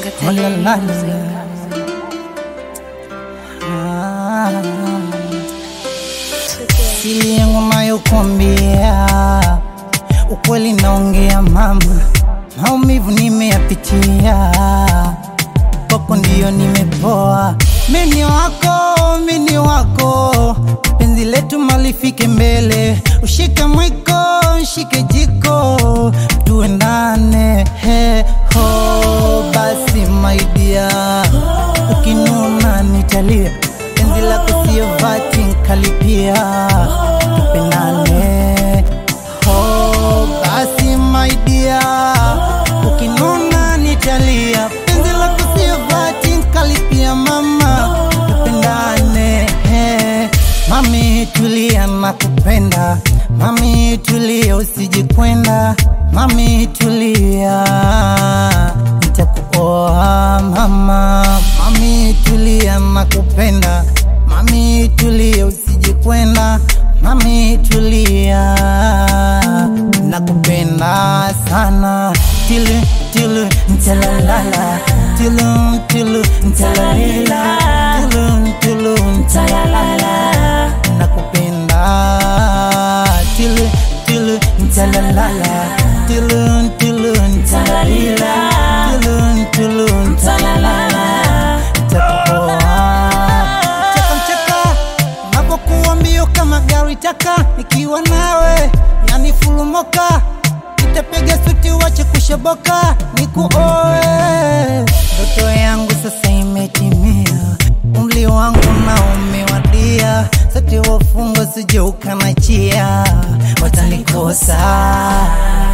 Oh, la, la, la. Ah. Siri yangu nayokuambia, ukweli naongea mama, maumivu nimeyapitia, kwako ndiyo nimepoa. Mini wako, mini wako, penzi letu malifike mbele, ushike mwiko, ushike jiko, tuendane he ho, basi my dear, ukinuna nitalia, penzi lako sio vati nkalipia, tupendane ho, basi my dear, ukinuna nitalia, penzi lako sio vati nkalipia, mama tupendane he. Mami tulia na kupenda, mami tulia usijikwenda, mami tulia nitakuoa mama, mami tulia na kupenda, mami tulia usijikwenda, mami tulia nakupenda sana tilu tilu ntalalala tilu tilu ntalalila tilu tilu ntalalala nakupenda tilu tilu ntalalala tilu tilu ntalalila tilu tilu ntalalala nitakuoa cheka mcheka napokuwa mbio kama gari taka nikiwa nawe yani fulumoka nitapiga suti wache kushoboka nikuoe ndoto yangu sasa imetimia umri wangu na umewadia sote wafungwa sije ukanachia watanikosa